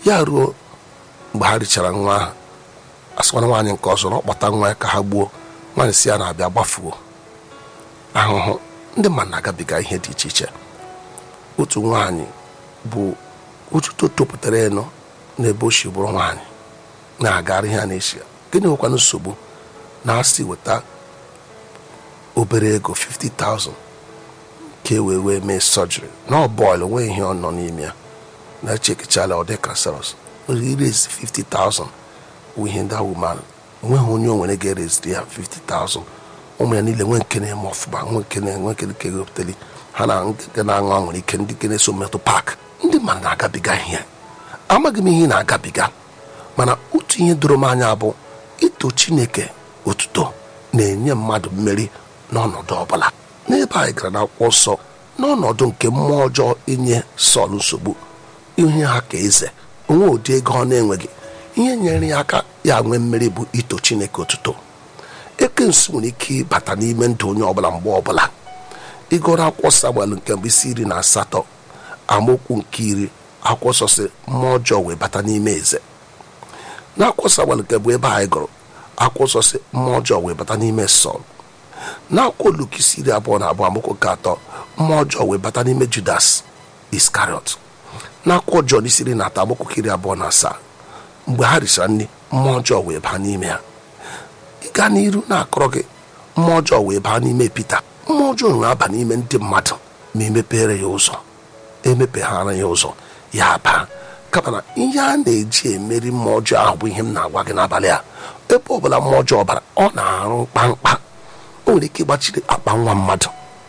ya ruo mgbe ha richara nwa ahụ asịkwana nwaanyị nke ọzọ na ọ kpọta nwa ya ka ha gbuo nwaanyị si ya na-abịa gbafuo ahụhụ ndị mmadụ na-agabiga ihe dị iche iche otu nwaanyị bụ otuto topụtara elu n'ebe o si bụrụ nwaanyị na-agara ihe a na-echi ya gịnị nwekwana nsogbu na-asị weta obere ego 50,000 ka e wee wee mee sọjiri na ọ bọịlụ nweghị ihe ọ nọ n'ime ya na chekichala ọ dị kanseros irezi 50,000 wụ ihe ndị awụman onweghị onye o nwere ga-ereziri ya 50,000 ụmụ ya niile nwee nke na-eme ọfụma nwee nke na-enwe nke nke ga-ewepụtali ha na nke na-aṅụ anwụrụ ike ndị nke na-eso metụ pak ndị mmadụ na-agabiga ihe amaghị m ihe ị na-agabiga mana otu ihe doro m anya bụ ito chineke otuto na-enye mmadụ mmeri n'ọnọdụ ọbụla n'ebe anyị gara n'akwụkwọ nsọ n'ọnọdụ nke mmụọ ọjọọ inye sọl nsogbu ihe ha ka eze onwe ụdị ego ọ na-enweghị ihe nyere ya aka ya nwee mmeri bụ ito chineke otuto ekensu nwere ike ịbata n'ime ndụ onye ọbụla mgbe ọbụla ịgụrụ akwụkwọ samuel nke mbụ isi iri na asatọ amaokwu nke iri akwụkwọ nsọ si mmụọ ọjọọ wee bata n'ime eze n'akwụkwọ samuel nke bụ ebe anyị gụrụ akwụkwọ nsọ si mmụọ ọjọọ wee bata n'ime sọl n'akwụkwọ luk isi iri abụọ na abụọ amaokwu nke atọ mmụọ ọjọọ wee bata n'ime judas iskariot n'akwụkwọ jọn isi iri na atọ amaokwu iri abụọ na asaa mgbe ha richara nri mmụọ ọjọọ wee baa n'ime ya ịga n'iru na-akọrọ gị mmụọ ọjọọ wee baa n'ime pita mmụọ ọjọọ nwere aba n'ime ndị mmadụ ma emepere ya ụzọ emepeghara ya ụzọ ya baa kama na ihe a na-eji emeri mmụọ ọjọọ ahụ bụ ihe m na-agwa gị n'abalị a ebe ọbụla mmụọ ọjọọ bara ọ na-arụ mkpamkpa o nwere ike ịgbachiri akpa nwa mmadụ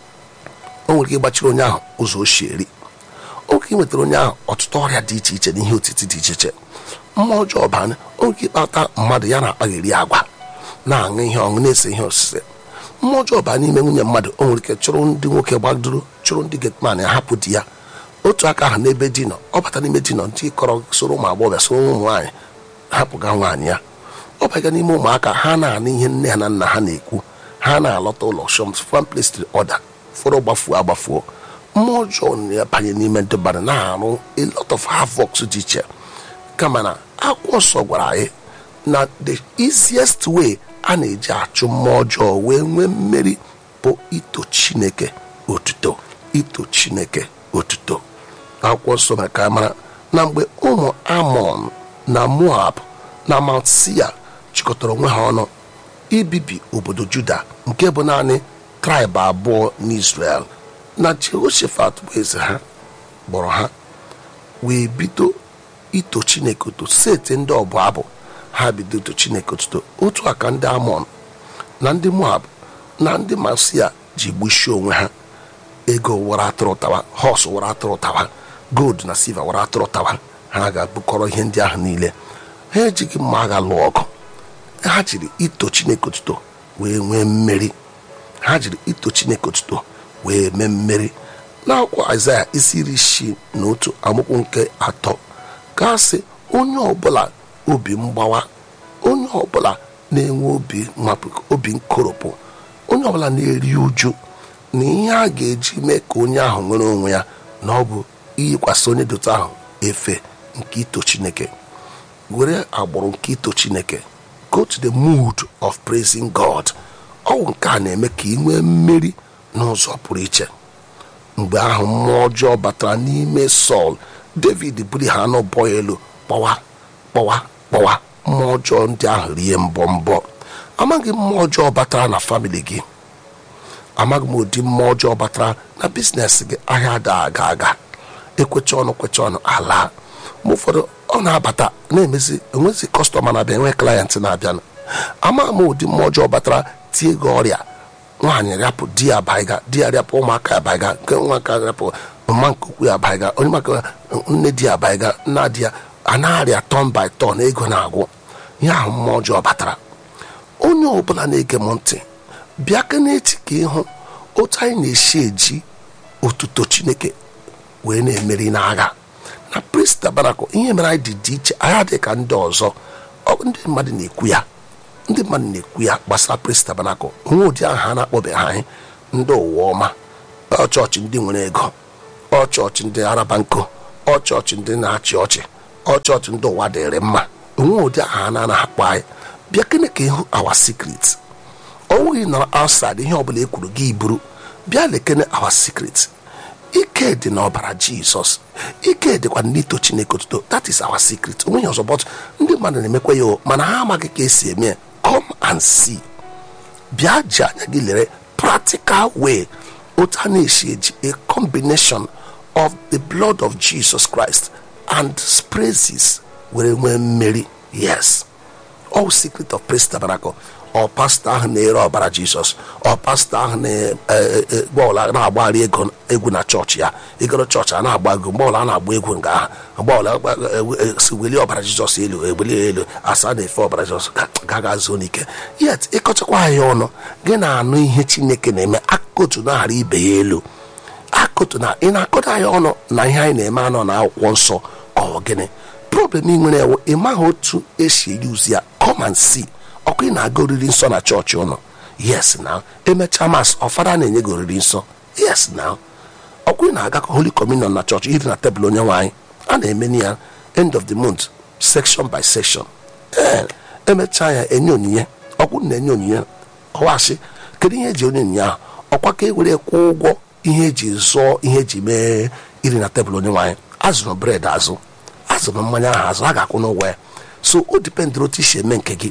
o nwere ike ịgbachiri onye ahụ ụzọ o si eri oge ị nwetara onye ahụ ọtụtụ ọrịa dị iche iche na ihe otiti dị iche iche mmụọ ọjọọ bana oge ike ịkpata mmadụ ya na-akpagheri agwa na-aṅụ ihe ọṅụ na-ese ihe osise mmụọ ọjọọ baa n'ime nwunye mmadụ o nwere ike chụrụ ndị nwoke gbadoro chụrụ ndị getman ya hapụ di ya otu aka ahụ n'ebe di nọ ọ bata n'ime di nọ ndị kọrọ soro ụmụ agbọghọbịa soro ụmụ nwaanyị hapụga nwaanyị ya ọ baga n'ime ụmụaka ha na-anụ ihe nne ha na nna ha na-ekwu ha na-alọta ụlọ shọm from place to order fọrọ gbafuo agbafuo mmụọ ọjọọ na-abanye n'ime ndị mmadụ na-arụ a lot of havoc dị iche kama na akwụkwọ nsọ gwara anyị na the easiest way a na-eji achụ mmụọ ọjọọ wee nwee mmeri bụ ito chineke otuto ito chineke otuto akwụkwọ nsọ mere ka mara na mgbe ụmụ amon na moab na mount sia chịkọtara onwe ha ọnụ ibibi obodo juda nke bụ naanị traịbụ abụọ n'israel na jehoshaphat bụ eze ha kpọrọ ha wee bido ito chineke otuto seti ndị ọbụ abụ ha bido ito chineke otuto otu aka ndị amon na ndị moab na ndị masia ji gbuchie onwe ha ego wara atụrụ tawa hos wara atụrụ tawa gold na silva wara atụrụ tawa ha ga-abụkọrọ ihe ndị ahụ niile ha ejighị mma agha lụọ ọgụ ha jiri ito chineke otuto wee nwee mmeri ha jiri ito chineke otuto wee mee mmeri n'akwụkwọ aịzaya isi iri isii na otu amụkwu nke atọ gasị onye ọbụla obi mgbawa onye ọbụla na-enwe obi mapụ obi nkoropụ onye ọbụla na-eri uju na ihe a ga-eji mee ka onye ahụ nwere onwe ya na ọ bụ iyikwasị onye dota ahụ efe nke ito chineke were agbụrụ nke ito chineke go to the mood of praising god ọwụ nke a na-eme ka ị nwee mmeri n'ụzọ pụrụ iche mgbe ahụ mmụọ ọjọọ batara n'ime sọl david buru ha anụ bọ elu kpọwa kpọwa kpọwa mmụọ ọjọọ ndị ahụ rie mbọ mbọ amaghị mmụọ ọjọọ batara na famịlị gị amaghị m ụdị mmụọ ọjọọ batara na biznes gị ahịa ada aga aga ekwecha ọnụ kwecha ọnụ ala ma ụfọdụ ọ na-abata na-emezi enwezi kọstọma na-abịa enwe klayentị na-abịanụ amaghị m ụdị mmụọ ọjọọ batara tie gị ọrịa nwaanyị rịapụ di ya baiga di ya rịapụ ụmụaka ya baiga nke nwaka rịapụ mma nke ukwu ya baiga onye maka nne di ya baiga nna di ya a na-arịa tọn by tọn ego na-agwụ ihe ahụ mmụọ ọjọọ batara onye ọbụla na-ege m ntị bịa ka n'echi ka ịhụ otu anyị na-esi eji otuto chineke wee na-emeri n'agha na priest tabanakụ ihe mere anyị dị dị iche anyị adịghị ka ndị ọzọ ndị mmadụ na-ekwu ya ndị mmadụ na-ekwu ya gbasara priest tabanakụ onwe ụdị ahụ ha na-akpọbeghị anyị ndị ụwa ọma ọ chọọchị ndị nwere ego ọ chọọchị ndị araba nkụ ọ chọọchị ndị na-achị ọchị ọ chọọchị ndị ụwa dịrị mma onwe ụdị aha na anaghị akpọ anyị bịa kene ka ịhụ awa secret ọ nweghị nọrọ outside ihe ọbụla e kwuru gị buru bịa lekene awa secret ike dị n'ọbara jizọs ike dịkwa n'ito chineke otuto that is our secret onweghị ọzọ but ndị mmadụ na-emekwa ya o mana ha amaghị ka esi eme ya come and see bịa ji anya gị lere practical way otu a na-esi eji a combination of the blood of jesus christ and praises were nwee mmeri yes all secret of praise tabernacle ọ pastọ ahụ na-ere ọbara jizọs ọ pastọ ahụ na-agba na-agbagharị ego egwu na chọọchị ya ịgoro chọọchị a na-agba ego mgbe ọla a na-agba egwu nga ahụ mgbe si welie ọbara jizọs elu eweli elu asa na-efe ọbara jizọs gaga zuo n'ike yet ịkọchakwa ya ọnụ gị na-anụ ihe chineke na-eme akụkụ na-aghara ibe ya elu akụtụ na ị na-akọda ya ọnụ na ihe anyị na-eme anọ na akwụkwọ nsọ ka ọ gịnị problem ị nwere ewu ị maghị otu esi eyuzi ya come and see ọkụ ị na-aga oriri nsọ na chọọchị ụnụ yes na emechaa mas ọfada na-enye gị oriri nsọ yes na ọkụ ị na-aga holy communion na chọọchị iri na tebụl onye nwaanyị a na-eme ya end of the month section by section ee emechaa ya enye onyinye ọkwụ na-enye onyinye ọwasị kedu ihe eji onye onyinye ahụ ọkwa ka e were kwụọ ụgwọ ihe eji zụọ ihe eji mee iri na tebụl onye nwaanyị azụrụ bred azụ azụrụ mmanya ahụ azụ a ga-akwụ n'ụgwọ ya so o dipendịrị otu isi eme nke gị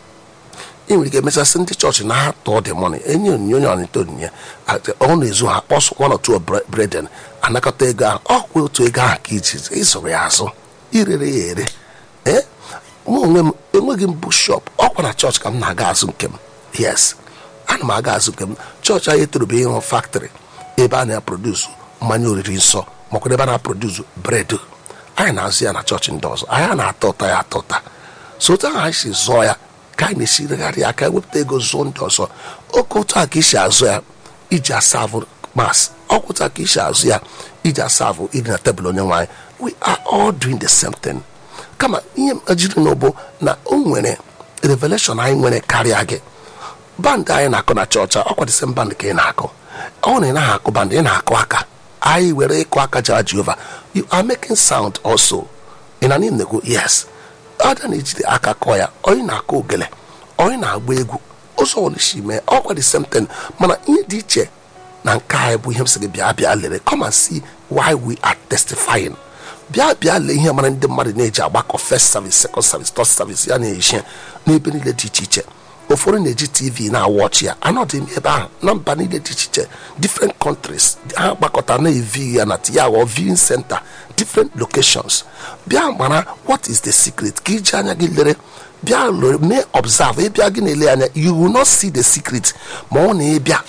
ị nwere ike emechasị ndị chọọchị na ha tụọ dị mọni enye onyinye onye ọnịta onyinye ọ na-ezu ha kpọsụ one or two breden anakọta ego ahụ ọ kwụ otu ego ahụ ka iji ịzụrụ ya azụ irere ya ere ee mụ onwe m enweghị m bụ shọp ọkwa na chọọchị ka m na-aga azụ nke m yes ana m aga azụ nke m chọọchị anyị etorube ịhụ faktrị ebe a na-aprodusu mmanya oriri nsọ makwa ebe a na-aprodusu bred anyị na-azụ ya na chọọchị ndị ọzọ anyị na-ata ụta ya ata ụta so otu ahụ anyị si zụọ ya ka anyị na-esiregharị ya ka ewepụta ego zụọ ndị ọzọ oke otu a ka isi azụ ya iji asavụ mas ọkwa otu a ka isi azụ ya iji asavụ iri na tebụl onye nwaanyị we are all doing the same thing kama ihe jiri n'ụbụ na o nwere revelation anyị nwere karịa gị bandị anyị na-akụ na chọọchị ọkwa the same band ka ị na-akụ ọ na ị naghị akụ bandị ị na-akụ aka anyị were ịkụ aka jara jehova you are making sound also ị na n'im na-ekwu yes ada na-ejide aka kọọ ya onye na-akụ ogele onye na-agba egwu ụzọ olisi mee ọkwa the same thing mana ihe dị iche na nke anyị bụ ihe m sị gị bịa bịa lere come and see why we are testifying bịa bịa lee ihe mara ndị mmadụ na-eji agbakọ first service second service third service ya na-eji n'ebe niile dị iche iche ụfọdụ na-eji tv na-awọchi ya anọdụ m ebe ahụ na mba niile dị iche iche different countries ha gbakọta na-evi ya na ya ghọọ viewing center different locations bịa mara what is the secret ka iji anya gị lere bịa mee observe ịbịa gị na-ele anya you will not see the secret ma ọ na-ebịa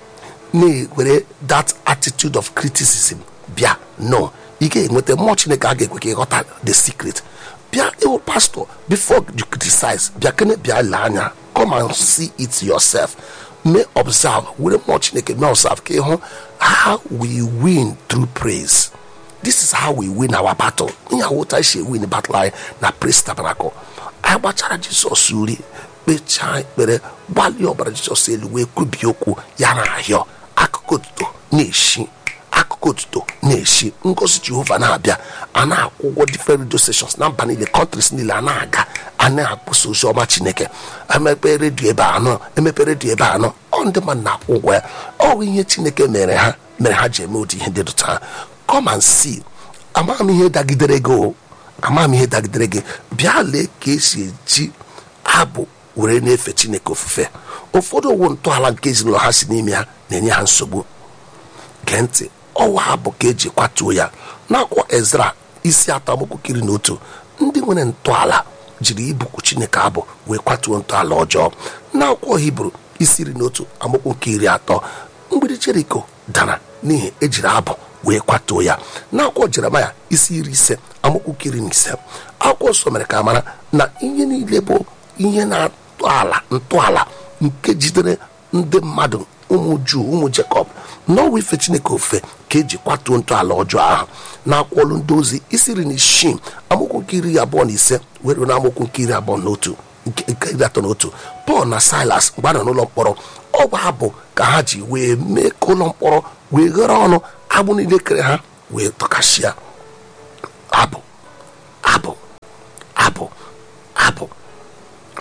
na-ewere that attitude of criticism bịa no ị ga-enweta mmụọ chineke a ga-ekwe ka ịghọta the secret bịa ịwụ pastor before you criticize bịa kene bịa lee anya come and see it yourself may observe were mmụọ chineke may observe ka ịhụ how we win through praise this is how we win our battle ihe awụta isi win battle anyị na praise tabernacle anyị gbachara jizọs uri kpechaa ekpere gbalie ọbara jizọs elu wee kwubie okwu ya na ahịọ akụkụ otuto na-eshi akụkụ otuto na-eshi ngozi jehova na-abịa a na-akwụ ụgwọ different radio stations na mba niile countries niile a na-aga a na-akpụsa ozi ọma chineke emepe redio ebe anọ emepe redio ebe anọ ọ ndị mmadụ na-akwụ ụgwọ ya ọ bụ ihe chineke mere ha mere ha ji eme ụdị ihe dị dụta ha come and see amaghị m ihe dagidere gị o amaghị m ihe dagidere gị bịa lee ka esi eji abụ were na-efe chineke ofufe ụfọdụ owu ntọala nke ezinụlọ ha si n'ime ha na-enye ha nsogbu gee ntị ọwa abụ ka eji kwatuo ya n'akwụkwọ ezra isi atọ amaokwu na otu ndị nwere ntọala jiri ibuku chineke abụ wee kwatuo ntọala ọjọọ n'akwụkwọ hibru isi iri na otu amaokwu nke iri atọ mgbidi jeriko dara n'ihi ejiri abụ wee kwatuo ya n'akwụkwọ jeremaya isi iri ise amaokwu nke iri na ise akwụkwọ nsọ mere ka mara na ihe niile bụ ihe na-atụ ala ntọala nke jidere ndị mmadụ ụmụ juu ụmụ jekọb n'ọwa ife chineke ofe ka eji kwatuo ntọala ọjọọ ahụ na-akwụọlụ ndị ozi isi iri na isii amaokwu nke iri abụọ na ise were na amaokwu nke iri abụọ na otu nke iri atọ na otu pọl na silas mgbe a nọ n'ụlọ mkpọrọ ọ bụ abụ ka ha ji wee mee ka ụlọ mkpọrọ wee ghere ọnụ agbụ niile kere ha wee tọkasịa abụ abụ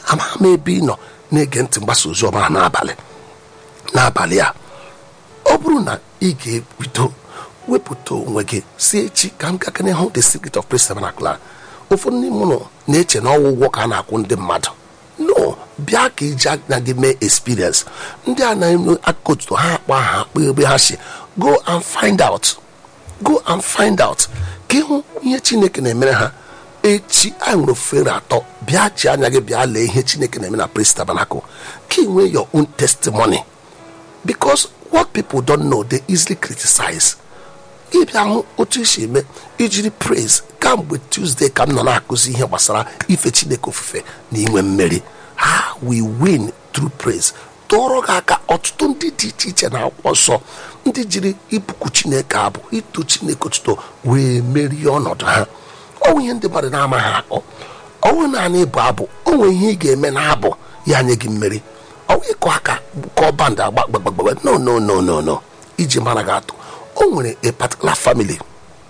amaghị m ebe ị nọ na-ege ntị mgbasa ozi ọma n'abalị n'abalị a ọ bụrụ na ị ga-ebido wepụta onwe gị si echi ka m gakene hụ the secret of praise tabernacle ụfọdụ n'ime ụlọ na-eche na ọwụ ụgwọ ka a na-akwụ ndị mmadụ no bịa ka iji anya gị mee experience ndị a na-eme akụkọ otuto ha akpa aha akpa ebe ha si go and find out go and find out ka ịhụ ihe chineke na-emere ha echi anyị nwere ofere atọ bịa chi anya gị bịa lee ihe chineke na-eme na praise tabernacle ka ị nwee your own testimony because what people don't know they easily criticize ịbịa hụ otu esi eme ijiri praise kamgbe tuesday ka m nọ na-akụzi ihe gbasara ife chineke ofufe na inwe mmeri ha we win through praise tụọrọ gị aka ọtụtụ ndị dị iche iche na akwụkwọ nsọ ndị jiri ibuku chineke abụ ito chineke otuto wee merie ọnọdụ ha ọnwụ ihe ndị mmadụ na-amaghị akọ ọnwụ naanị ịbụ abụ onwe ihe ị ga-eme na abụ ya nye gị mmeri ọnwụ ịkụ aka kọọ bandị agba gbagbagba no no no no no iji mara gị atụ o nwere a particular family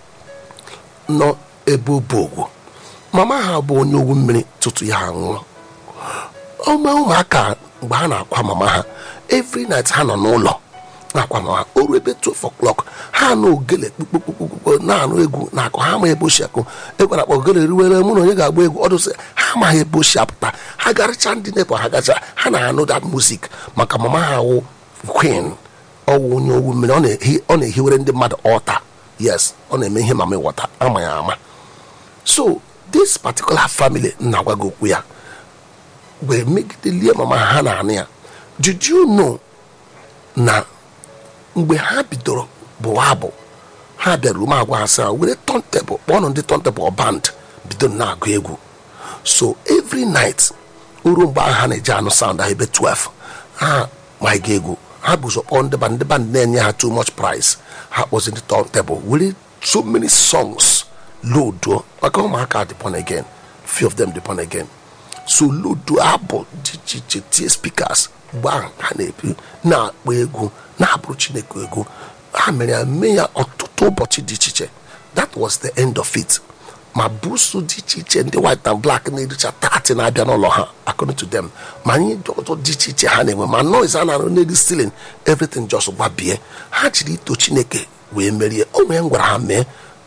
nọ ebe obogwu mama ha bụ onye owu mmiri tutu ya nwụọ ọma ụmụaka mgbe ha na-akwa mama ha every night ha nọ n'ụlọ na-akwa mama ha o ruo ebe 12 o'clock ha na ogele kpukpukpukpukpu na-anụ egwu na-akụ ha ma ebe oshi akụ egwu na-akpọ ogele riwere mụ na onye ga-agba egwu ọdụsị ha amaghị ebe oshi apụta ha garịcha ndị nepọ ha gacha ha na-anụ that music maka mama ha wụ queen ọwụ onye owu mmiri ọ na-ehi- ọ na-ehiwere ndị mmadụ ọta yes ọ na-eme ihe mama ịghọta ama ya ama so this particular family na-agwa gị okwu ya wee megidelie mama ha na-anụ ya did you know na mgbe ha bidoro bụwa abụ ha bịara ume agwa ha sị ha were tọntebụl kpọọnụ ndị tọntebụl band bidoro na-agụ egwu so every night ruo mgbe ahụ ha na-eji anụ sound ahụ ebe 12 ha ma ga egwu ha bụ ụzọ kpọọ ndị band ndị band na-enye ha too much price ha kpọzi ndị tọntebụl were so many songs loduo maka ụmụaka dị born again few of them dị born again so loduo abụ dị iche iche tie speakers mgbe ahụ ha na-ebi na-akpọ egwu na-abụrụ chineke egwu ha mere ya mee ya ọtụtụ ụbọchị dị iche iche that was the end of it ma busu dị iche iche ndị white and black na-ericha tati na-abịa n'ụlọ ha according to them ma ihe ndị ọzọ dị iche iche ha na-enwe ma noise a na-arụ n'elu ceiling everything just gbabie ha jiri ito chineke wee merie o nwere m gwara ha mee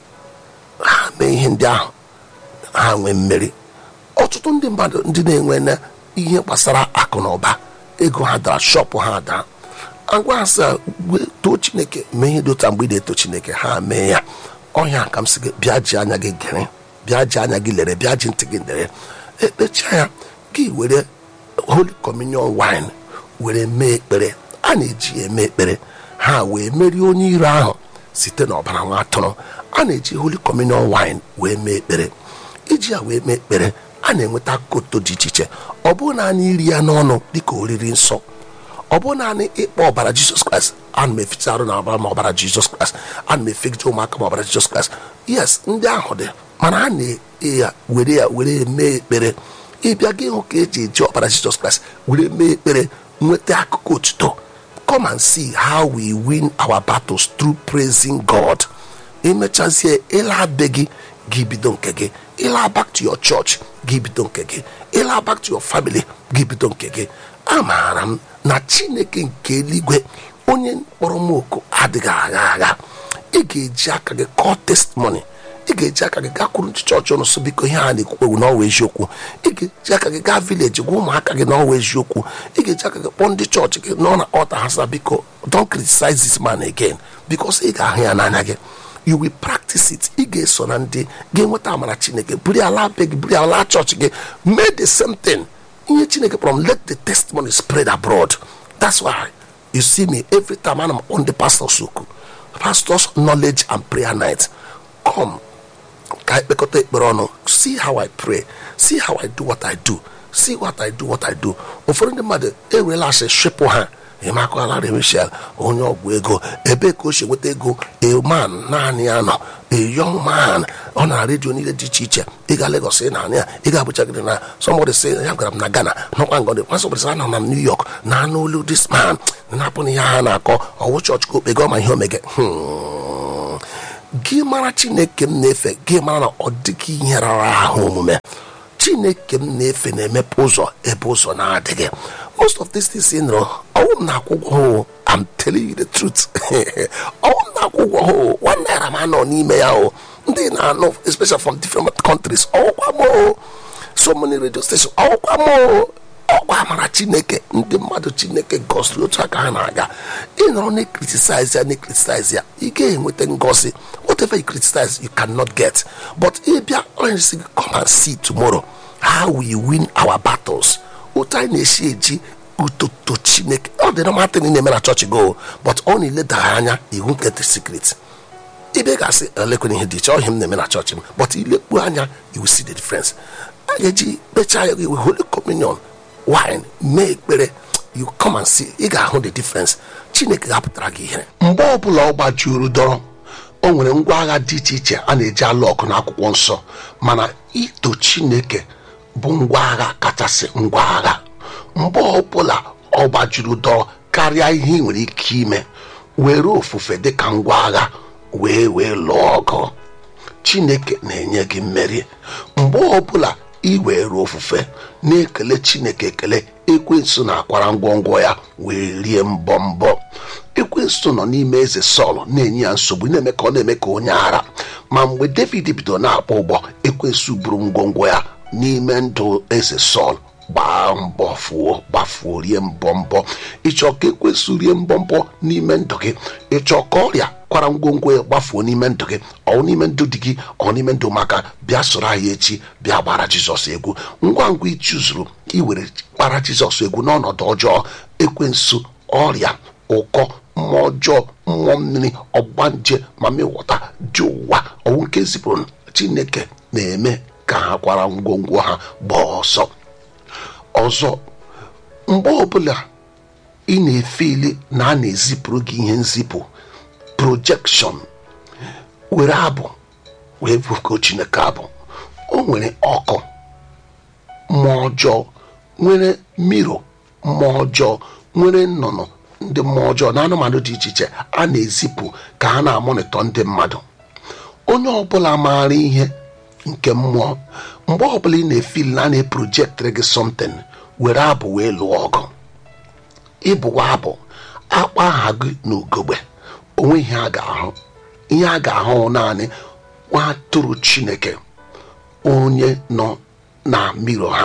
ha mee ihe ndị ahụ ha nwee mmeri ọtụtụ ndị mmadụ ndị na-enwe na ihe gbasara akụ na ụba ego ha dara shọpụ ha daa agwa ha sị "Gwe- too chineke mee ihe dị otu a mgbe ị na-eto chineke ha mee ya ọnya ka m sị gị bịa ji anya gị gere bịa ji anya gị lere bịa ji ntị gị lere ekpecha ya gị were holy communion wine were mee ekpere a na-eji ya eme ekpere ha wee merie onye iro ahụ site n'ọbara nwa atụrụ a na-eji holy communion wine wee mee ekpere iji ya wee mee ekpere a na-enweta koto dị iche iche ọ bụrụ naanị iri ya n'ọnụ dịka oriri nsọ ọ bụ naanị ịkpọ ọbara jizọs kraịst ana m efecha arụ na ọbara ma ọbara jizọs kraịst ana m efegide ụmụaka ma ọbara jizọs kraịst yes ndị ahụ dị mana a na-e ya were ya were mee ekpere ịbịa gị hụ ka eji eji ọbara jizọs kraịst were mee ekpere nweta akụkọ otuto come and see how we win our battles through praising god emechazie ịla be gị gị bido nke gị ịla back to your church gị bido nke gị ịla back to your family gị bido nke gị amaara m na chineke nke eluigwe onye kpọrọ m oku adịghị agha agha ị ga-eji aka gị kọọ testimony ị ga-eji aka gị gakwuru ndị chọọchị ụnụ so biko ihe a na-ekwukwe n'ọwa eziokwu ị ga-eji aka gị gaa vileji gwa ụmụaka gị n'ọwa eziokwu ị ga-eji aka gị kpọọ ndị chọọchị gị nọ na ọta ha sa biko don't criticize this man again because ị ga-ahụ ya n'anya gị you will practice it ị ga-eso na ndị ga-enweta amara chineke buru ala be gị buru ala chọọchị gị mee the same thing ihe chineke kpọrọ m let the testimony spread abroad that's why you see me every time ana m on the pastors oku pastors knowledge and prayer night come ka anyị kpekọta ekpere ọnụ see how i pray see how i do what i do see what i do what i do ụfọdụ ndị mmadụ ewerela asị shepụ ha emakọlara michel onye ọgwụ ego ebe ka o si nweta ego a man naanị ya nọ a young man ọ na redio niile dị iche iche ịga Lagos ị na-anụ ya ịga Abuja gị na somebody say ya gwara m na Ghana nọkwa ngọdị nwa somebody say anọ na m New York na anụ olu this man na-apụ na ihe ha na-akọ ọwụ chọọchị ka okpego ma ihe omege gị mara chineke m na-efe gị mara na ọ dịghị ihe rara ahụ omume chineke m na-efe na-emepe ụzọ ebe ụzọ na-adịghị most of these things ị nụrụ ọwụ m na-akwụ ụgwọ ha o. I'm telling you the truth ọwụ m na-akwụ ụgwọ ha o. one naira m anọ n'ime ya o ndị na-anụ especially from different countries ọwụkwa m o so many radio station ọwụkwa m o ọkwa amara chineke ndị mmadụ chineke gosiri otu aka ha na-aga ịnọrọ na criticize ya na criticize ya ị ga-enweta ngosi whatever you criticize you cannot get but ịbịa onye come and see tomorrow how we win our battles otu anyị na-esi eji utoto chineke ọ dị normal thing ị na-eme na chọọchị go but ọ na-eledara anya iwu nke the secret ibe ga-asị elekwana ihe dị iche ọhịa m na-eme na chọọchị m but ilekpu anya you will see the difference a ga-eji kpechaa ya iwe holy communion wine mee ekpere you come and see ị ga-ahụ the difference chineke ga-apụtara gị ihe mgbe ọbụla ọ gbajuru dọrọ o nwere ngwa agha dị iche iche a na-eji alụ ọgụ n'akwụkwọ nsọ mana ito chineke bụ ngwa agha kachasị ngwa agha mgbe ọbụla ọ gbajuru dọrọ karịa ihe ị nwere ike ime were ofufe dịka ngwa agha wee wee lụọ ọgụ chineke na-enye gị mmeri mgbe ọbụla ị were ofufe na-ekele chineke ekele ekwensu na-akwara ngwongwo ya wee rie mbọ mbọ ekwensu nọ n'ime eze sọl na-enye ya nsogbu na-eme ka ọ na-eme ka onye ara ma mgbe david bidoro na-akpọ ụgbọ ekwensu buru ngwongwo ya n'ime ndụ eze sọl gbaa mbọ fuo gbafuo rie mbọ mbọ ịchọ ka ekwesị rie mbọ mbọ n'ime ndụ gị ịchọ ka ọrịa kwara ngwongwo ya gbafuo n'ime ndụ gị ọ n'ime ndụ dị gị ọ n'ime ndụ maka bịa soro anyị echi bịa gbara jizọs egwu ngwa ngwa ịchụzuru iwere gbara jizọs egwu n'ọnọdụ ọjọọ ekwensu ọrịa ụkọ mmụọ ọjọọ mmụọ mmiri ọgbanje mamịwọta dị ụwa ọnwụ nke zipụrụ chineke na-eme ka ha kwara ngwongwo ha gbaa ọsọ ọzọ mgbe ọbụla ị na-efeli na a na-ezipụrụ gị ihe nzipụ projekshọn were abụ wee bụko chineke abụ o nwere ọkụ mmụọ ọjọọ nwere mmiro mmụọ ọjọọ nwere nnụnụ ndị mmụọ ọjọọ na anụmanụ dị iche iche a na-ezipụ ka ha na-amonitọ ndị mmadụ onye ọbụla maara ihe nke mmụọ mgbe ọbụla ị na-efil na a na-eprojektịrị gị something were abụ wee lụọ ọgụ ịbụwa abụ akpa aha gị na ugogbe onwe ihe a ga-ahụ ihe a ga-ahụ naanị nwa atụrụ chineke onye nọ na mmiri ha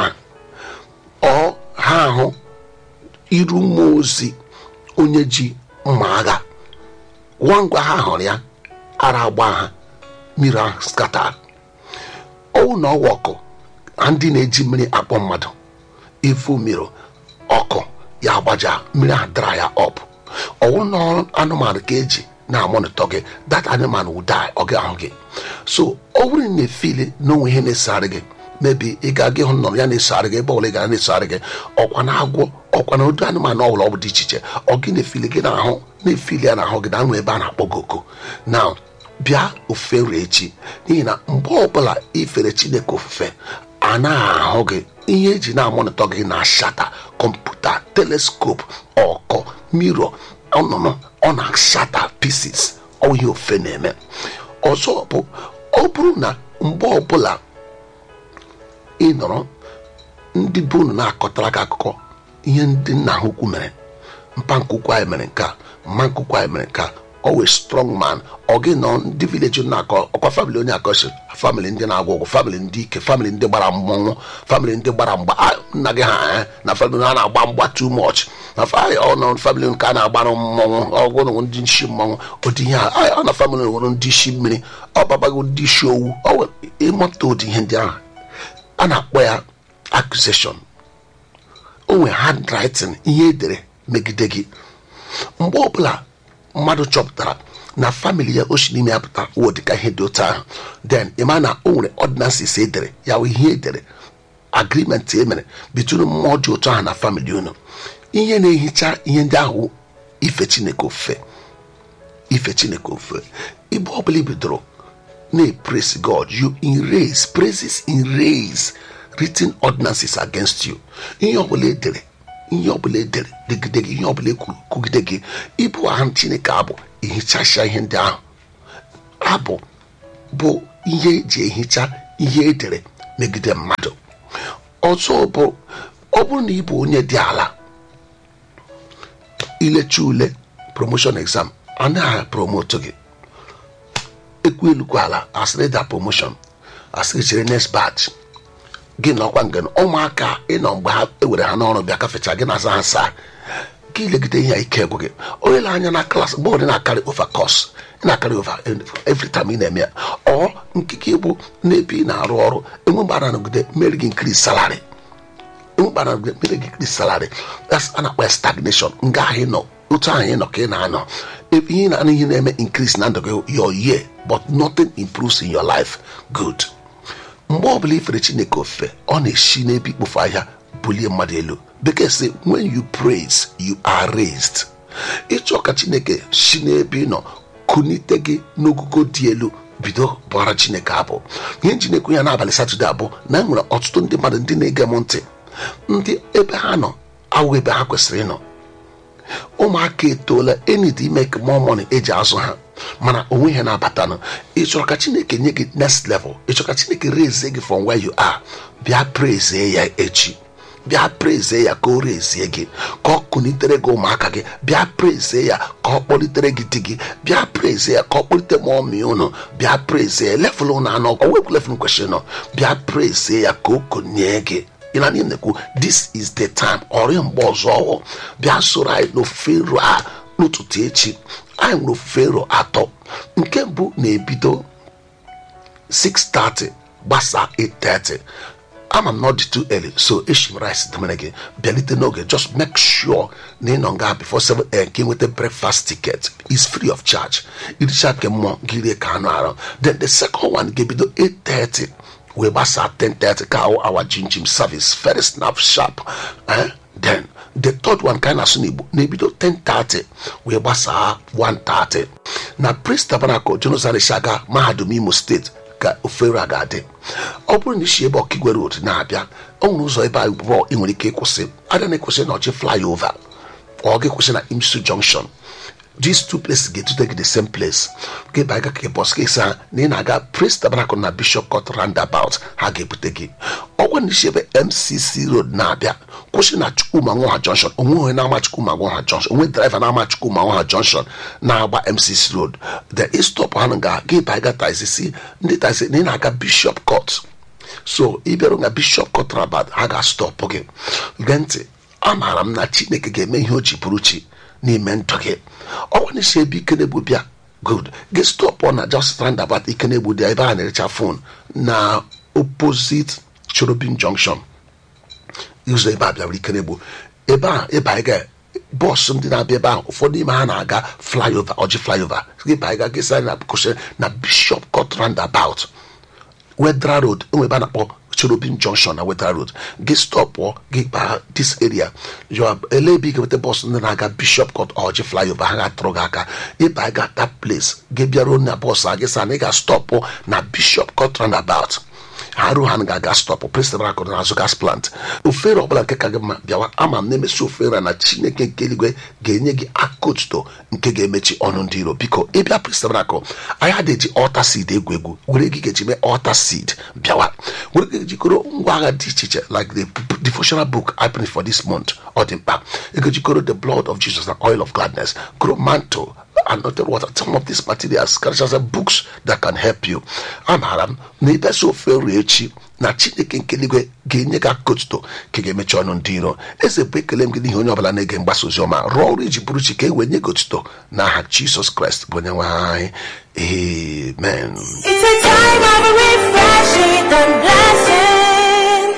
ọ ha ahụ iru mmụọ ozi onye ji mma agha nwa ngwa ha hụrụ ya ara agba ha mmiri ahụ skata ọwụ na ọwa ọkụ na ndị na-eji mmiri akpọ mmadụ ifu mmiri ọkụ ya agbaja mmiri ahụ dara ya ọp ọwụ na anụmanụ ka eji na-amonitọ gị that animal will die ọ gị ahụ gị so ọ bụrụ na efili na onwe ihe na-esegharị gị mebi ị ga-aga ịhụ nnọrọ ya na-esegharị gị ebe ọbụla ị gara na-esegharị gị ọkwa na agwọ ọkwa na ụdị anụmanụ ọbụla ọ bụ dị iche iche ọ gị na-efili gị n'ahụ na-efili ya n'ahụ gị na anwụ ebe a na-akpọ gị oku na bịa ofufe nri echi n'ihi na mgbe ọbụla ifere chineke ofufe a na-ahụ gị ihe eji na-amonitọ gị na shata kọmputa teleskop ọkọ miro ọnụnụ ọ na-ashata pieces ọ ihe ofe na-eme ọzọ bụ ọ bụrụ na mgbe ọbụla ị nọrọ ndị bụ unu na-akọtara gị akụkọ ihe ndị nna ha ukwu mere mpa nkukwu anyị mere nke a mma nkukwu anyị mere nke a always strong man ọ gị nọ ndị vileji na-akọ ọkwa famili onye akọsi famili ndị na-agwọ ọgwụ famili ndị ike famili ndị gbara mmọnwụ famili ndị gbara mgba ah, nna gị ha eh, na famili a na-agba mgba too much na ọnọ famili nke a na-agbara mmọnwụ ọgwụ ndị nshi mmọnwụ ụdị ihe a ọ na famili nwere ndị isi mmiri ọ babago ndị isi owu ọ nwere ịmụta ụdị ihe ndị ahụ a na-akpọ ya accusation o nwere handwriting ihe edere megide gị mgbe ọbụla mmadụ chọpụtara na famili ya o si n'ime ya pụta wụ dịka ihe dị otu ahụ then ịma na o nwere ordinances edere ya wụ ihe edere agreement e mere bitụrụ mmụọ dị otu ahụ na famili unu ihe na-ehicha ihe ndị ahụ ife chineke ofufe ife chineke ofufe ibe ọbụla ibidoro na-praise god you erase praises erase written ordinances against you ihe ọbụla edere ihe ọbụla edere degide gị ihe ọbụla ekwuru kwugide gị ịbụ aha chineke abụ ehichasịa ihe ndị ahụ abụ bụ ihe eji ehicha ihe edere megide mmadụ ọzọ bụ ọ bụrụ na ị bụ onye dị ala ilecha ule promotion exam anaghị promote gị ekwu elukwa ala asịrị da promotion asịrị chere next batch gị nọkwa nge ụmụaka ịnọ mgbe ha ewere ha n'ọrụ bịa kafecha gị na-aza ha saa gị legide ihe ike egwu gị onye le anya na klaasị mgbe ụdị na-akarị over course ị na-akarị over every time ị na-eme ya ọ nkike bụ n'ebe ị na-arụ ọrụ enwe mgbe a na-anọgide mere gị increase salary enwe mgbe a na-anọgide mere gị increase salary that's a na-akpọ ya stagnation nga ahụ ị nọ otu ahụ ị nọ ka ị na-anọ ebe ihe na ihe na-eme increase na ndụ gị your year but nothing improves in your life good mgbe ọbụla ifere chineke ofufe ọ na-esi n'ebe ikpofu ahịa bulie mmadụ elu bekee sị when you praise you are raised ịchọ ka chineke si n'ebe ị nọ kunite gị n'ogugo dị elu bido bụara chineke abụ ihe njinekwu ya n'abalị satọde abụ na enwere ọtụtụ ndị mmadụ ndị na-ege m ntị ndị ebe ha nọ awụ ebe ha kwesịrị ịnọ ụmụaka etoola enid ime ka more money eji azụ ha mana onwe ihe na-abatanụ ị chọrọ ka chineke nye gị next level ị chọrọ ka chineke rezie gị from where you are bịa praise ya echi bịa praise ya ka o rezie gị ka ọ kụnitere gị ụmụaka gị bịa praise ya ka ọ kpọlitere gị di gị bịa praise ya ka ọ kpọlite ma ọmị unu bịa praise ya level ụnụ anọ ọ wepụ level kwesịrị nọ bịa praise ya ka o konye gị ị na na-ekwu this is the time ọrịa mgbe ọzọ ọwụ bịa soro anyị n'ofufe nro a n'ụtụtụ echi anyị nwere ofufe nro atọ nke mbụ na-ebido 6:30 gbasaa 8:30 ama m not too early so eshi m rice demere gị bịalite n'oge just make sure na ị nọ nga before 7 a.m. ka ị nweta breakfast ticket is free of charge iricha nke mmụọ gị rie ka anụ arụ then the second one ga-ebido 8:30 wee gbasaa 10:30 ka awụ awa jinjim service very snap sharp eh? then the third one ka anyị na-asụ n'igbo na-ebido 10:30 wee gbasaa 1:30 na Praise Tabernacle Jerusalem Shaga mahadum Imo steeti ka ofere a ga-adị ọ bụrụ na isi ebe ọkigwe road na-abịa ọ nwere ụzọ ebe abụọ ị nwere ike ịkwụsị ada na-ekwụsị na ọchị flyover ọ gị kwụsị na imsu junction these two places ga-etute gị the same place gị ba aga ka bọs gị sa na ị na-aga Praise Tabernacle na Bishop Court roundabout ha ga-ebute gị ọgwa na isi ebe MCC road na-abịa kwụsị na Chukwuma Nwoha junction onwe onye na-ama Chukwuma Nwoha junction onwe driver na-ama Chukwuma Nwoha junction na-agba MCC road the istop ha ga gị ba aga taxi si ndị taxi na ị na-aga Bishop Court so ị bịarụ na Bishop Court rabat ha ga-astọpụ gị gee ntị amaara m na Chineke ga-eme ihe o ji bụrụ chi n'ime ndụ gị ọnwa na-esi ebe ike na-egbu bịa good gị stọpụ na just roundabout ike na-egbu dị ebe a na-erecha fon na opposite Cherubim junction ụzọ ebe a bịara ike na-egbu ebe a ebe anyị ga bọọsụ ndị na-abịa ebe ahụ ụfọdụ n'ime ha na-aga flyover ọjị flyover gị ba anyị ga gịsa na kwụsị na Bishop Court roundabout Wedra road enwe ebe a na-akpọ Cherubim junction na Wedra road gị stọpụ gị baa this area your ele ebe ị ga-enweta bọọsụ ndị na-aga Bishop Court ọjị flyover ha ga-atụrụ gị aka ịba anyị ga that place gị bịaruo na bọọsụ a gị sa na ị ga-stọpụ na Bishop Court roundabout ha ruo ha ga-aga stọpụ Praise Tabernacle na azụ gas plant ofere ọbụla nke ka gị mma bịawa ama m na-emesi ofere na chineke nke eluigwe ga-enye gị aka otuto nke ga-emechi ọnụ ndị iro biko ịbịa Praise Tabernacle anyị adịghị altar seed egwu egwu were gị ga-eji mee altar seed bịawa were gị jikọrọ ngwa agha dị iche iche like the devotional book I print for this month ọ dị mkpa ị ga-ejikọrọ the blood of Jesus na oil of gladness kụrụ mantle anointed water some of these materials karịchasị books that can help you amaara m na ịbịasi ofe nri echi na chineke nke eluigwe ga-enye gị aka otuto ka ga-emechi ọnụ ndị iro eze bụ ekele m gị n'ihi onye ọbụla na-ege mgbasa ozi ọma rụọ ọrụ iji bụrụ chi ka e wee nye gị otuto n'aha Jizọs Kraịst bụ onye nwe anyị amen It's a time of refreshing and blessing.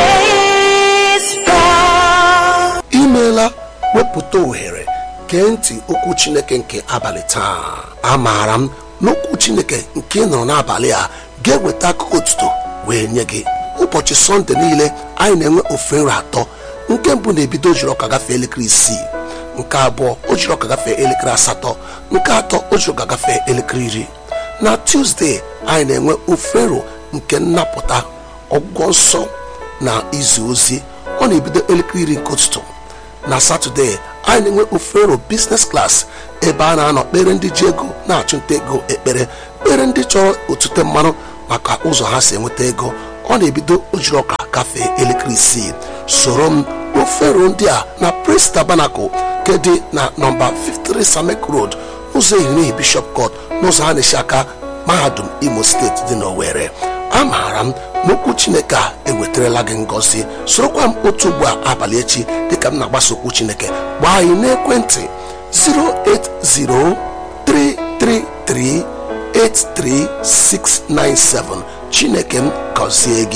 Praise God. imeela wepụta ohere gee ntị okwu chineke nke abalị taa amaara m n'okwu chineke nke ị nọrọ n'abalị a ga-eweta akụkọ otuto wee nye gị ụbọchị sọnde niile anyị na-enwe ofe nri atọ nke mbụ na-ebido ojiri ọka gafee elekere isii nke abụọ o jiri ọka gafee elekere asatọ nke atọ o jiri ọka gafee elekere iri na tuzdee anyị na-enwe ofe nro nke nnapụta ọgwụgwọ nsọ na izu ozi ọ na-ebido elekere iri nke ụtụtụ na satọde anyị na-enwe ofero biznes klas ebe a na-anọ kpere ndị ji ego na-achụnta ego ekpere kpere ndị chọrọ otute mmanụ maka ụzọ ha si enweta ego ọ na-ebido ojiri ọka gafee elekere isii soro m ofero ndị a na Praise Tabernacle nke dị na nọmba 53 Samek Road n'ụzọ ehirihi Bishop Court n'ụzọ ha na-esi aka mahadum Imo steeti dị n'Owerri amaara m n'okwu chineke a ewetarala gị ngọzi sorokwa m otu ugbu a abalị echi dịka m na-agbasa okwu chineke gbaa anyị n'ekwentị 08033383697 chineke m gọzie gị